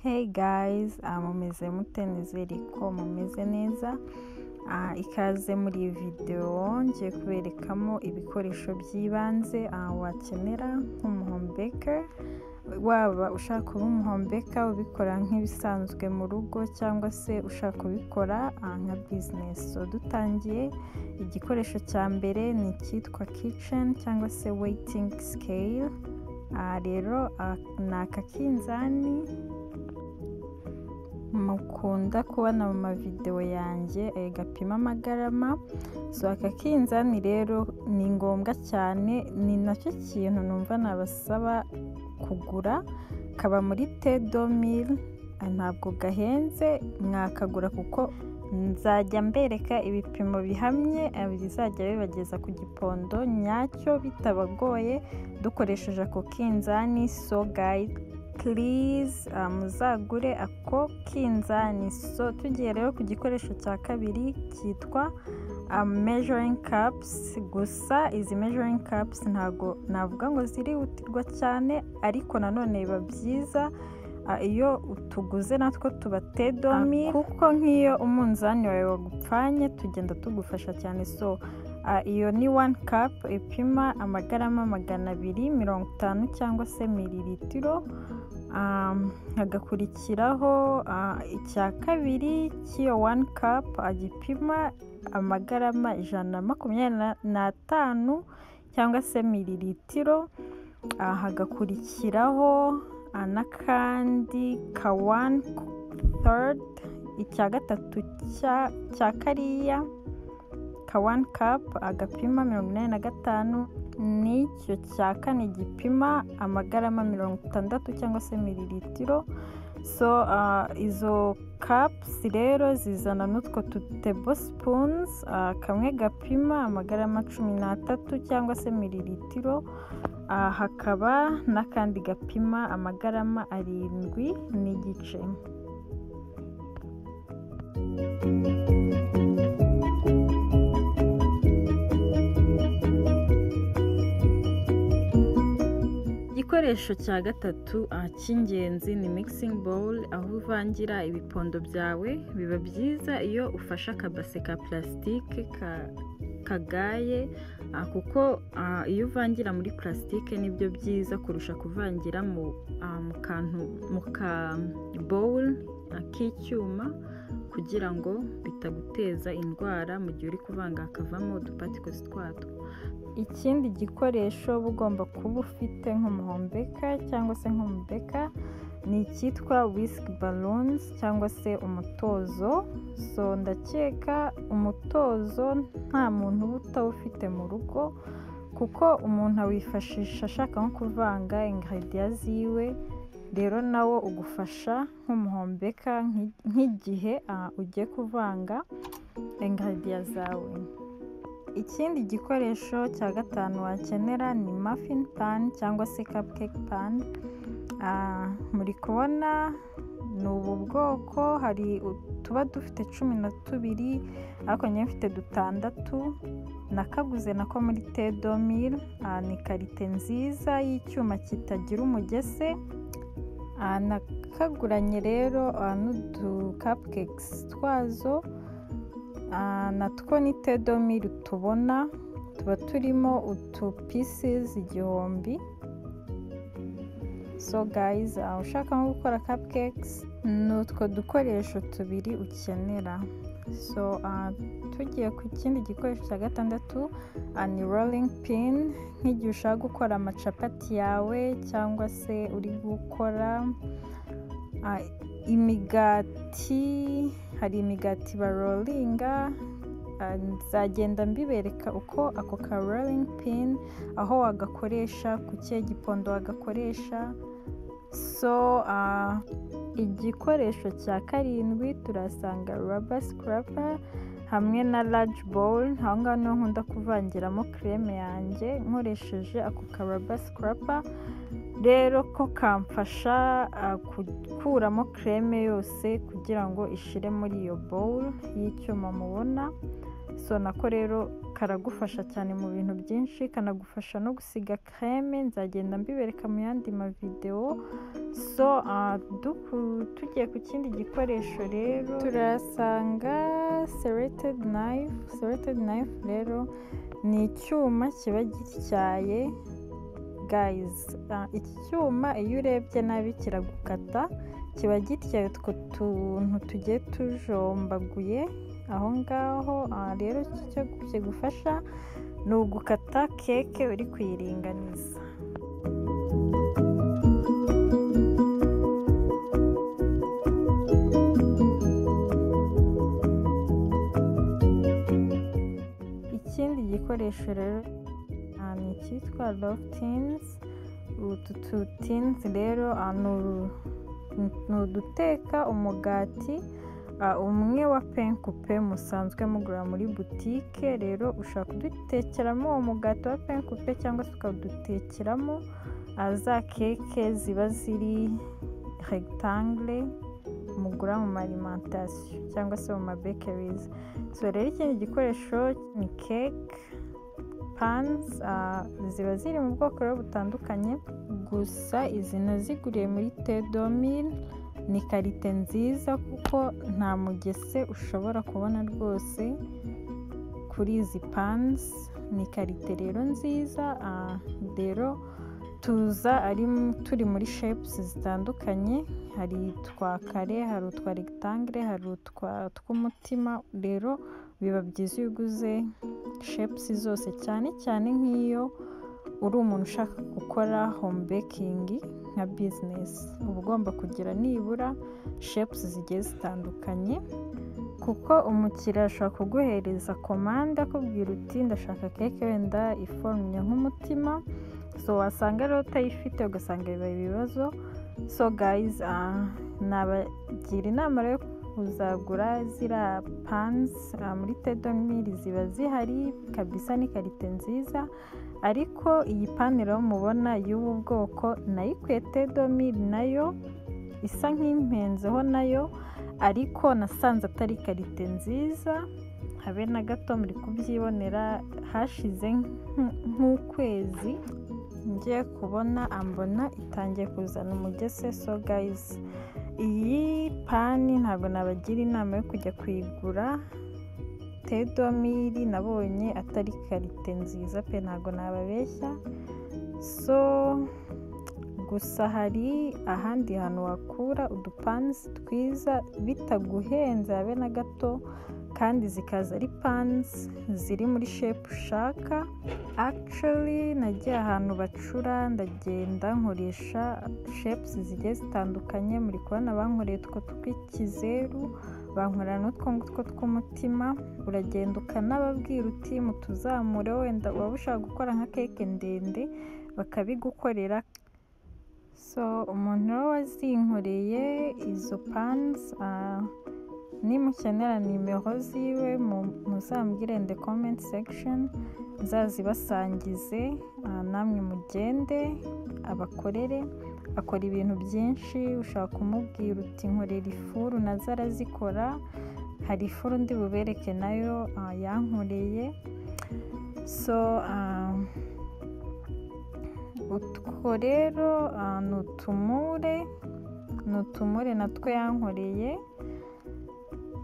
Hey guys, ah, mumeze mute nizere ko mumeze neza Ah, ikaze muri iyi videwo ngiye kuberekamo ibikoresho by'ibanze ah, wakenera nk'umuhombeka waba ushaka kuba umuhombeka ubikora nk'ibisanzwe mu rugo cyangwa se ushaka kubikora ah, nka bizinesi so dutangiye igikoresho cya mbere ni icyitwa kiceni cyangwa se weyitingi sikeli aha rero ah, ni akakinzani mukunda kubona mu mavidewo yanjye eh, gapima amagarama so aka kinzani rero ni ngombwa cyane ni nacyo kintu numva nabasaba kugura kaba muri tedo mili ntabwo gahenze mwakagura kuko nzajya mbereka ibipimo bihamye eh, bizajya bibageza ku gipondo nyacyo bitabagoye dukoresheje ako kinzani so gayizi purize muzagure ako kinzani so tugiye rero ku gikoresho cya kabiri cyitwa mejoringi kapusi gusa izi mejoringi kapusi ntabwo navuga ngo zirihutirwa cyane ariko nanone biba byiza ah, iyo tuguze natwo tuba tedomi kuko nk'iyo umunzani wawe wagupfanye tugenda tugufasha cyane so Ah, iyo ni wani kapu ipima amagarama magana abiri mirongo itanu cyangwa se miriritiro Am, hagakurikiraho ah, icya kabiri cy'iyo wani kapu agipima amagarama ijana na makumyabiri na- n'atanu cyangwa se miriritiro Ah, hagakurikiraho ah, n'akandi ka wani third icya gatatu cya- cya kariya ka wani kapu agapima mirongo inani na gatanu n'icyo cya kane gipima amagarama mirongo itandatu cyangwa se miriritiro so ah, izo kapusi rero zizana n'utwo tutebo sipunzi kamwe gapima amagarama cumi n'atatu cyangwa se miriritiro ah, hakaba n'akandi gapima amagarama arindwi n'igice igikoresho cya gatatu ah, cy'ingenzi ni mikisingi bowuri aho uvangira ibipondo byawe biba byiza iyo ufashe akabase ka purasitike ka- kagaye ah, kuko ah, iyo uvangira muri purasitike nibyo byiza kurusha kuvangira mu ah, mu kantu mu ka bowuri ah, k'icyuma kugira ngo bitaguteza indwara mu gihe uri kuvanga hakavamo udupatikose twatwo ikindi gikoresho uba ugomba kuba ufite nk'umuhombeka cyangwa se nk'umubeka ni icyitwa wisiki balonzi cyangwa se umutozo so ndakeka umutozo nta muntu uba utawufite mu rugo kuko umuntu awifashisha ashaka nko kuvanga ingahediya ziwe rero nawo ugufasha nk'umuhombeka nk'i- nk'igihe ah, ugiye kuvanga ingahediya zawe ikindi gikoresho cya gatanu wakenera ni muffin pan cyangwa se cupcake pan Ah, muri kubona ni ubu bwoko hari utuba dufite cumi na tubiri ariko njyewe mfite dutandatu nakaguze nako muri tedomiri ni karite nziza y'icyuma kitagira umugese Ah, nakaguranye rero ah, n'udu cupcakes twazo Ah, natwo ni tedomiri tubona tuba turimo utu pieces igihumbi so guys ah, ushaka nko gukora cupcakes ni utwo dukoresho tubiri ukenera so ah, tugiye ku kindi gikoresho cya gatandatu ah, ni rolling pin nk'igihe ushaka gukora amacapati yawe cyangwa se uri gukora ah, imigati hari imigati barolinga ah, nzagenda mbibereka uko ako ka rolingi pin aho wagakoresha ku kihe gipondo wagakoresha so ah, igikoresho cya karindwi turasanga raba sikurapa hamwe na raji bowuri aho ngaho niho nkunda kuvangiramo kireme yanjye nkoresheje ako ka raba sikurapa rero ko kamfasha ah, gukuramo kireme yose kugira ngo ishire muri iyo bowuri y'icyuma mubona so nako rero karagufasha cyane mu bintu byinshi kanagufasha no gusiga kreme nzagenda mbibereka mu yandi mavidewo so ah, duku- tugiye ku kindi gikoresho rero turasanga selected knife selected knife rero ni icyuma kiba gityaye gayizi iki cyuma iyo urebye nabi kiragukata kiba gityaye utwo tuntu tugiye tujombaguye aho ngaho ah, rero iki cyo kigufasha ni ugukata keke uri kuyiringaniza ikindi gikoresho rero ah, ni icyitwa lofutinizi utu tutinizi rero ah, ni uru- ni uduteka umugati ah, umwe wa penkupe musanzwe mugura muri butike rero ushobora kudutekeramo uwo mugati wa penkupe cyangwa se ukadutekeramo ah, za keke ziba ziri regitangire mugura mu marimantasiyo cyangwa se mu mabekerizi so rero ikindi gikoresho ni keke pans ah, ziba ziri mu bwoko rero butandukanye gusa izi naziguriye muri tedomil ni karite nziza kuko nta mugese ushobora kubona rwose kuri izi pans ni karite rero nziza ah, rero tuza ari m- turi muri shapes zitandukanye hari utwa kare hari utwa rectangle hari utwa tw'umutima rero biba byiza iyo uguze shapes zose cyane cyane nk'iyo uri umuntu ushaka gukora home baking nka business uba ugomba kugira nibura shapes zigiye zitandukanye kuko umukiriya ashobora kuguhereza komande akubwira uti ndashaka keke wenda iforumye nk'umutima so wasanga rero utayifite ugasanga bibaye ibibazo so guys ah, nabagira inama rero yo kuzagura ziriya panzi muri tedomiri ziba zihari kabisa ni karite nziza ariko iyi panero mubona y'ubu bwoko nayo ikwiye tedomiri nayo isa nk'impenzeho nayo ariko nasanze atari karite nziza habe na gato muri kubyibonera hashize nk- nk'ukwezi ngiye kubona ambona itangiye kuzana umugese so gayizi iyi pani ntabwo nabagira inama yo kujya kuyigura tedomiri nabonye atari karite nziza pe ntabwo nababeshya so gusa hari ahandi hantu wakura udupansi twiza bitaguhenze habe na gato kandi zikaza ari pansi ziri muri shepu ushaka actually nagiye ahantu bacura ndagenda nkoresha shapes zigiye zitandukanye muri kubona bankoreye utwo tw'ikizeru bankorera n'utwo ngutwo tw'umutima uragenda ukanababwira uti mutuzamure wenda waba ushaka gukora nka keke ndende bakabigukorera so umuntu rero wazinkoreye izo panzi nimukenera nimero ziwe mu- muzambwire in the comment section nzazibasangize ah, namwe mugende abakorere akora ibintu byinshi ushaka kumubwira uti nkorera ifuru nazo arazikora hari ifuru ndi bubereke nayo ah, yankoreye so ah, utwo rero ah, ni utumure ni utumure natwo yankoreye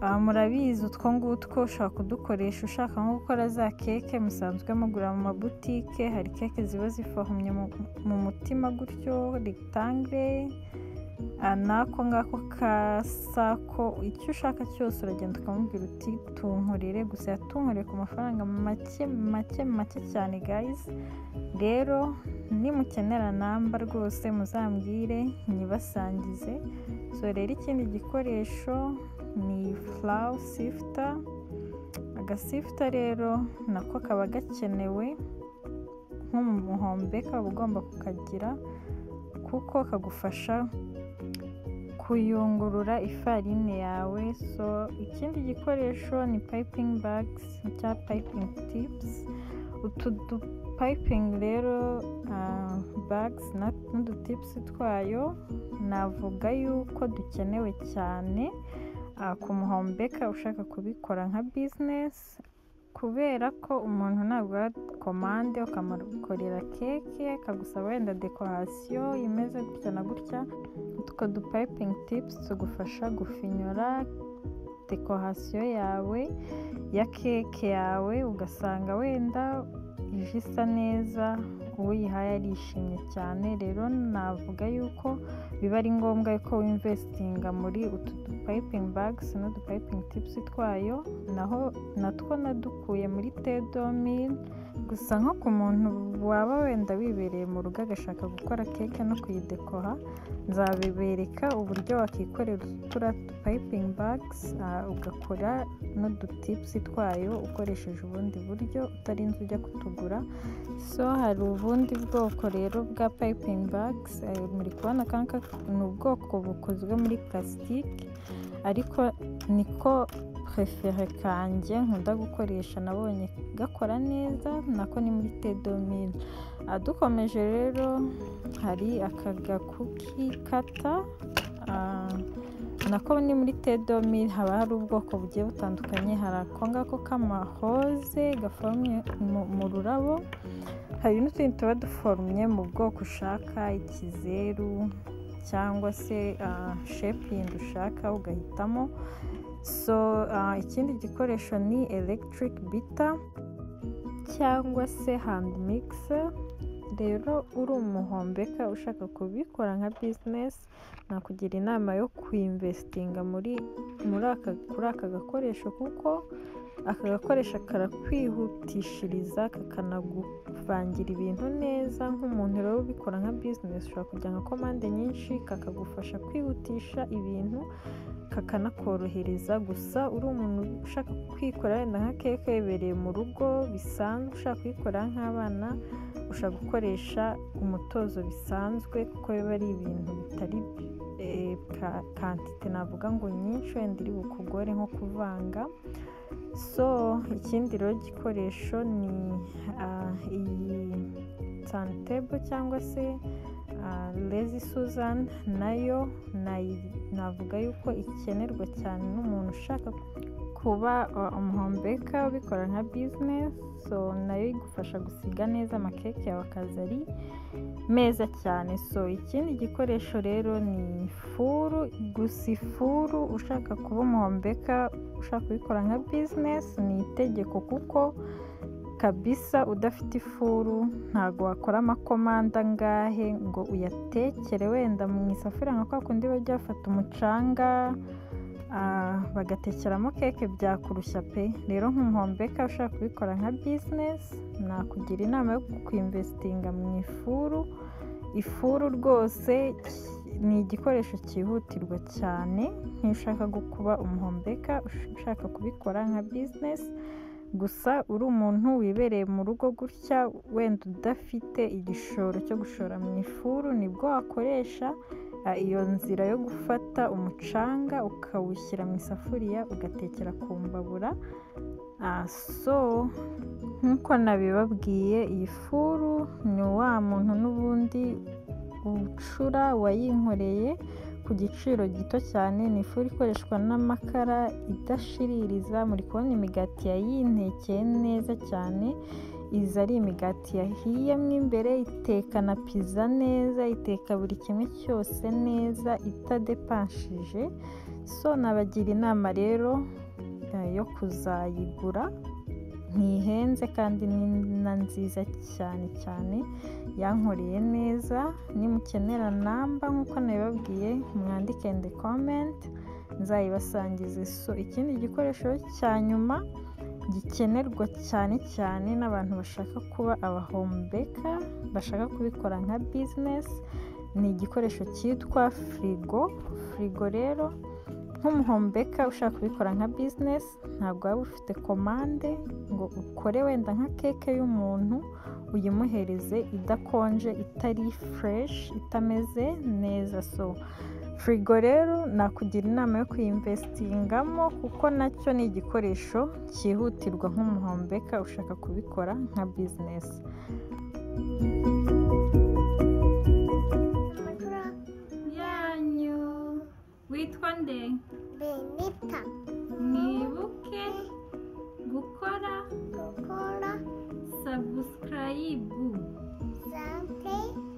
Ah, murabizi utwo ngutwo ushobora kudukoresha ushaka nko gukora za keke musanzwe mugura mu mabutike hari keke ziba zifahumye mu, mu mutima gutyo regitangire n'ako ngako kasa ko icyo ushaka cyose uragenda ukamubwira uti tunkorere gusa yatunkoreye ku mafaranga make make make cyane guys rero nimukenera namba rwose muzambwire nyibasangize so rero ikindi gikoresho ni furawu sifuta agasifuta rero nako kaba gakenewe nko mu muhombe kaba ugomba kukagira kuko kagufasha kuyungurura ifarine yawe so ikindi gikoresho ni payipingi bagisi cyangwa payipingi tipusi utu dupayipingi rero bagisi n'udutipusi twayo navuga yuko dukenewe cyane ah, ku muhombeka ushaka kubikora nka bizinesi kubera ko umuntu ntabwo komande ukamukorera keke akagusaba wenda dekorasiyo imeze gutya na gutya utwo dupayipingi tipusi tugufasha gufinyura dekorasiyo yawe ya keke yawe ugasanga wenda ije isa neza uyihaye arishimye cyane rero navuga yuko biba ari ngombwa ko w'imvesitinga muri utu dupayipingi bagisi n'udupayipingi tipusi twayo naho natwo nadukuye muri tedomini gusa nko ku muntu waba wenda wibereye mu rugo agashaka gukora keke no kuyidekora nzabibereka uburyo wakikorera uturiya dupayipingi bagisi ugakora n'udutipusi twayo ukoresheje ubundi buryo utarinze ujya kutugura so hari ubundi bwoko rero bwa payipingi bagisi muri kubona kanka ni ubwoko bukozwe muri purasitike ariko niko prefere kanjye nkunda gukoresha nabonye gakora neza nako ni muri tedomini dukomeje rero hari aka gakuki kata nako ni muri tedomini haba hari ubwoko bugiye butandukanye hari ako ngako k'amahoze gaforomye mu rurabo hari n'utundi tuba duforomye mu bwoko ushaka ikizeru cyangwa se shepingi ushaka ugahitamo so ikindi gikoresho ni electric bita cyangwa se hand mixer rero uri umuhombeka ushaka kubikora nka bizinesi nakugira inama yo kwinvesitinga muri kuri aka gakoresho kuko aka gakoresho karakwihutisha kakanaguvangira ibintu neza nk'umuntu rero ubikora nka bizinesi ushobora kujya nka komande nyinshi kakagufasha kwihutisha ibintu kakanakorohereza gusa uri umuntu ushaka kwikorera wenda nka keke wibereye mu rugo bisanzwe ushaka kuyikorera nk'abana ushobora gukoresha umutozo bisanzwe kuko biba ari ibintu bitari kantite navuga ngo nyinshi wenda iri bukugore nko kuvanga so ikindi rero gikoresho ni iyi sanitebo cyangwa se lezi suzan nayo navuga yuko ikenerwa cyane n'umuntu ushaka kuba umuhombeka ubikora nka bizinesi so nayo igufasha gusiga neza amakeke yawe akaza ari meza cyane so ikindi gikoresho rero ni furu gusa ifuru ushaka kuba umuhombeka ushaka kubikora nka bizinesi ni itegeko kuko kabisa udafite ifuru ntabwo wakora amakomanda angahe ngo uyatekere wenda mu isafuriya nka kwa kundi bajya bafata umucanga bagatekeramo keke byakurushya pe rero nk'umuhombeka ushaka kubikora nka bizinesi nakugira inama yo kwinvesitinga mu ifuru ifuru rwose ni igikoresho cyihutirwa cyane nk'iyo ushaka kuba umuhombeka ushaka kubikora nka bizinesi gusa uri umuntu wibereye mu rugo gutya wenda udafite igishoro cyo gushora mu ifuru nibwo wakoresha iyo nzira yo gufata umucanga ukawushyira mu isafuriya ugatekera ku mbabura so nk'uko nabibabwiye iyi furu ni wa muntu n'ubundi ucura wayinkoreye ku giciro gito cyane ni ifu ikoreshwa n'amakara idashiririza muri kubona imigati yayintekeye neza cyane izi ari imigati yahiye mo imbere iteka na piza neza iteka buri kimwe cyose neza itadepanshije so nabagira inama rero yo kuzayigura ntihenze kandi ni nziza cyane cyane yankoreye neza nimukenera namba nk'uko nabibabwiye mwandike andi komenti nzayibasangiza so ikindi gikoresho cya nyuma gikenerwa cyane cyane n'abantu bashaka kuba abahombeka bashaka kubikora nka bizinesi ni igikoresho cyitwa firigo firigo rero nk'umuhombeka ushaka kubikora nka bizinesi ntabwo waba ufite komande ngo ukore wenda nka keke y'umuntu uyimuhereze idakonje itari fureshi itameze neza so firigo rero nakugira inama yo kuyinvesitingamo kuko nacyo ni igikoresho cyihutirwa nk'umuhombeka ushaka kubikora nka bizinesi witwa nde Benita mwibuke gukora gukora sabusikarayibu sante